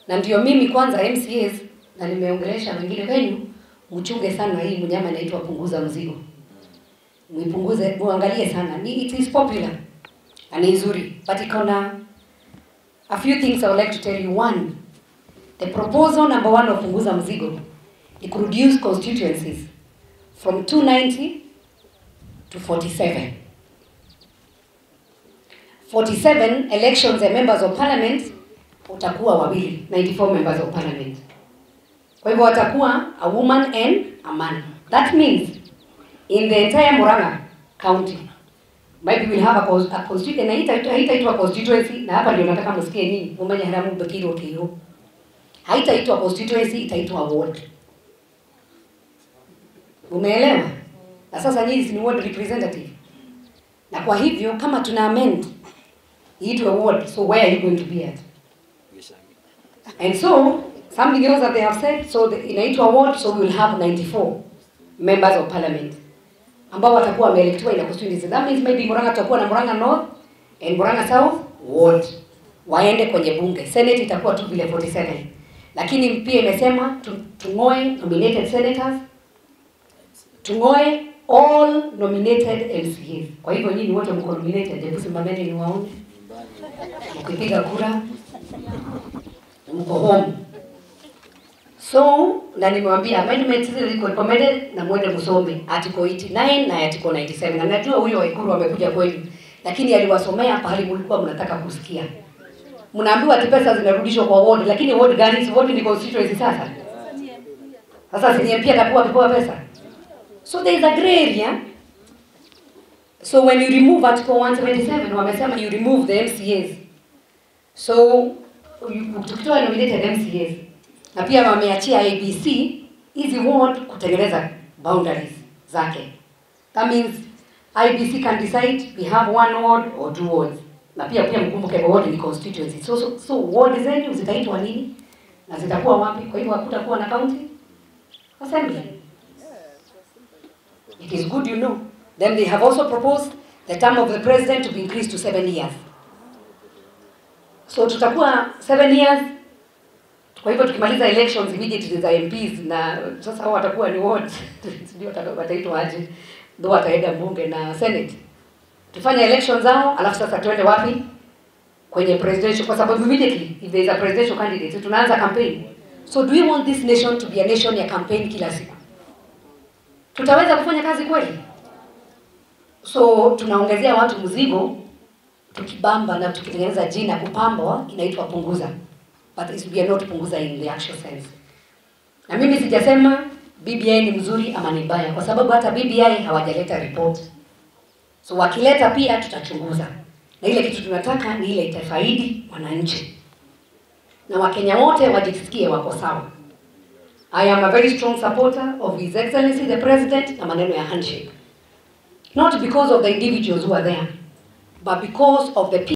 na ndio mimi kwanza MCAs na nimeongelesha wengine wenyu, mchunge sana hii mnyama inaitwa punguza mzigo, mwipunguze, muangalie sana. Ni it is popular na ni nzuri, but iko na a few things I would like to tell you. One, the proposal number one of punguza mzigo ni ku reduce constituencies from 290 to 47. 47 elections ya members of parliament utakuwa wawili 94 members of parliament kwa hivyo watakuwa a woman and a man that means in the entire Murang'a county maybe we'll have a, cons- a constituency na haita- haitaitwa constituency na hapa ndio nataka msikie nini mumenya haramu bekiro kiro haitaitwa constituency itaitwa ward umeelewa na sasa nyinyi si ni ward representative na kwa hivyo kama tuna amend iitwe ward so where are you going to be at And so, something else that they have said, so the, inaitwa ward, so we will have 94 members of parliament ambao watakuwa wameelectiwa ina constituency. That means maybe Murang'a tutakuwa na Murang'a North and Murang'a South ward waende kwenye bunge. Senate itakuwa tu vile 47. Lakini pia imesema tu- tung'oe nominated senators, tung'oe all nominated MCAs. Kwa hivyo nyinyi wote mko nominated, hebu simameni niwaone. Mkipiga kura mko home. So, na nimewambia amendments zile ziko recommended na mwende msome article 89 na article 97. Na najua huyo Waikuru amekuja kwenu, lakini aliwasomea pahali mlikuwa mnataka kusikia. Mnaambiwa ati pesa zinarudishwa kwa ward, lakini ward gani? Si ward ni constituency sasa. Sasa si MP atakuwa akipewa pesa. So there is a gray area. So when you remove article 177 wamesema you remove the MCAs. So you- tukitoa nominated MCAs na pia wameachia ABC hizi ward kutengeneza boundaries zake. That means IBC can decide we have one ward or two wards. Na pia pia mkumbuke ward ni constituency. So, so, so ward zenyu zitaitwa nini? Na zitakuwa wapi? Kwa hivyo hakutakuwa na county assembly. It is good you know. Then they have also proposed the term of the president to be increased to seven years. So tutakuwa seven years. Kwa hivyo tukimaliza elections immediately za MPs na sasa hao watakuwa ni ward ndio wata- wataitwa aje, ndio wataenda bunge na senate. Tufanye elections zao, alafu sasa tuende wapi? Kwenye presidential, kwa sababu immediately if there is a presidential candidate tunaanza campaign. So do we want this nation to be a nation ya campaign kila siku? Tutaweza kufanya kazi kweli? So tunaongezea watu mzigo tukibamba na tukitengeneza jina kupambwa inaitwa punguza but it- we are not punguza in the actual sense na mimi sijasema BBI ni mzuri ama ni mbaya kwa sababu hata BBI hawajaleta report so wakileta pia tutachunguza na ile kitu tunataka ni ile itafaidi wananchi na wakenya wote wajisikie wako sawa I am a very strong supporter of His Excellency the President na maneno ya handshake not because of the individuals who are there but because of the people